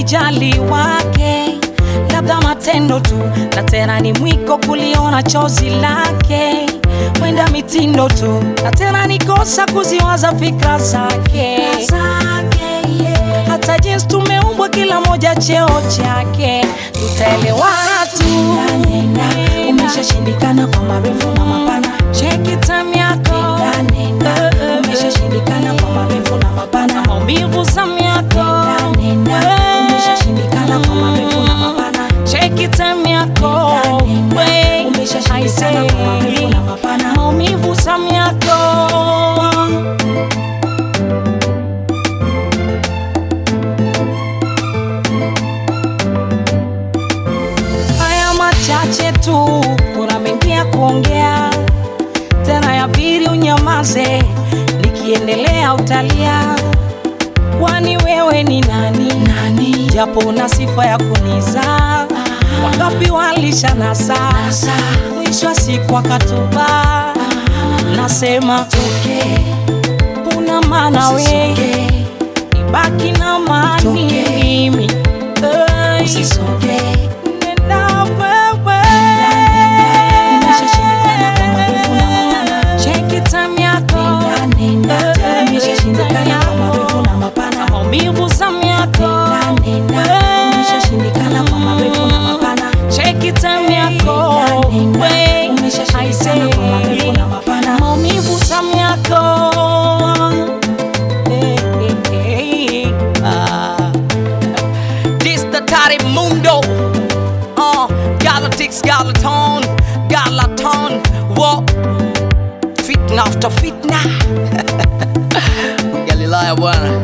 kunijali wake, labda matendo tu, na tena ni mwiko kuliona chozi lake, mwenda mitindo tu, na tena ni kosa kuziwaza fikra zake, hata jinsi tumeumbwa kila moja cheo chake, tutaelewana tu. Umeshashindikana kwa marefu na mapana, Cheki time yako, nenda umeshashindikana kwa marefu na mapana, maumivu zamu yako, nenda umeshashindikana kwa marefu na mapana, cheki time yako, nenda we, umeshashindikana I kwa marefu say, na mapana. maumivu zamu yako. Haya machache tu, kuna mengi ya kuongea, tena yabidi unyamaze, nikiendelea utalia. Kwani wewe ni nani? Nani? Japo una sifa ya kunizaa, wangapi walishanasa, mwisho wa siku akatuba. Nasema toke, una maana wewe, ibaki na mani Toke. mimi Hey. Usisoge, Nenda wewe. umeshashindikana kwa marefu na mapana, Cheki time yako. nenda umeshashindikana kwa marefu na mapana, Maumivu zamu yako. nenda umeshashindikana kwa marefu na mapana, Cheki time yako. nenda We, umeshashindikana kwa marefu na mapana. Maumivu zamu yako. Eh, eh, eh, ah. This the Tari Mundo. Uh, Galactics, Galaton, Galaton. What? Fitna after fitna. Galilaya bwana.